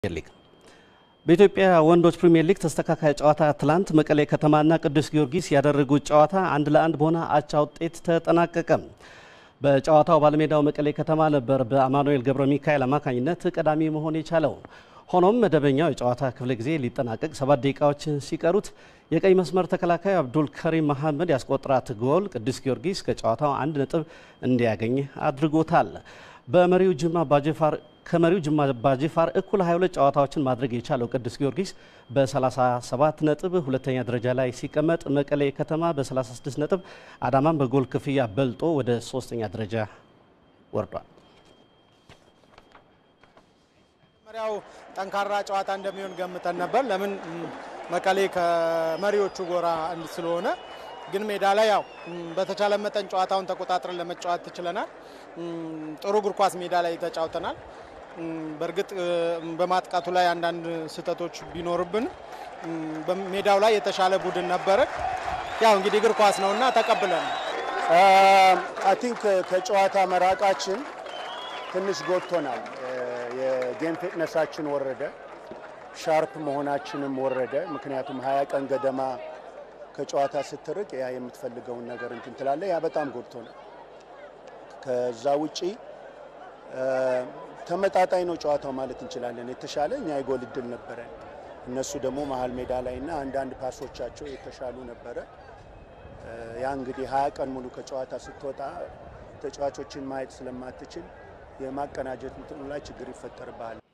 ሊግ በኢትዮጵያ ወንዶች ፕሪሚየር ሊግ ተስተካካይ ጨዋታ ትላንት መቀሌ ከተማና ቅዱስ ጊዮርጊስ ያደረጉት ጨዋታ አንድ ለአንድ በሆነ አቻ ውጤት ተጠናቀቀ። በጨዋታው ባለሜዳው መቀሌ ከተማ ነበር በአማኑኤል ገብረ ሚካኤል አማካኝነት ቀዳሚ መሆን የቻለው። ሆኖም መደበኛው የጨዋታ ክፍለ ጊዜ ሊጠናቀቅ ሰባት ደቂቃዎች ሲቀሩት የቀኝ መስመር ተከላካዩ አብዱል ከሪም መሐመድ ያስቆጠራት ጎል ቅዱስ ጊዮርጊስ ከጨዋታው አንድ ነጥብ እንዲያገኝ አድርጎታል። በመሪው ጅማ አባጅፋር ከመሪው ጅማ አባጅፋር እኩል 22 ጨዋታዎችን ማድረግ የቻለው ቅዱስ ጊዮርጊስ በ37 ነጥብ ሁለተኛ ደረጃ ላይ ሲቀመጥ መቀሌ ከተማ በ36 ነጥብ አዳማን በጎል ክፍያ በልጦ ወደ ሶስተኛ ደረጃ ወርዷል። መጀመሪያው ጠንካራ ጨዋታ እንደሚሆን ገምተን ነበር። ለምን መቀሌ ከመሪዎቹ ጎራ አንድ ስለሆነ ግን ሜዳ ላይ ያው በተቻለ መጠን ጨዋታውን ተቆጣጥረን ለመጫወት ትችለናል። ጥሩ እግር ኳስ ሜዳ ላይ ተጫውተናል። በእርግጥ በማጥቃቱ ላይ አንዳንድ ስህተቶች ቢኖርብን ሜዳው ላይ የተሻለ ቡድን ነበረ። ያው እንግዲህ እግር ኳስ ነውና ተቀብለን አይ ቲንክ ከጨዋታ መራቃችን ትንሽ ጎድቶናል። የጌም ፊትነሳችን ወረደ፣ ሻርፕ መሆናችንም ወረደ። ምክንያቱም ሀያ ቀን ገደማ ከጨዋታ ስትርቅ ያ የምትፈልገውን ነገር እንትን ትላለ። ያ በጣም ጎድቶናል። ከዛ ውጪ ተመጣጣኝ ነው ጨዋታው ማለት እንችላለን። የተሻለ እኛ የጎል እድል ነበረን፣ እነሱ ደግሞ መሀል ሜዳ ላይ እና አንዳንድ ፓሶቻቸው የተሻሉ ነበረ። ያ እንግዲህ ሀያ ቀን ሙሉ ከጨዋታ ስትወጣ ተጫዋቾችን ማየት ስለማትችል የማቀናጀት እንትኑ ላይ ችግር ይፈጠርብሃል።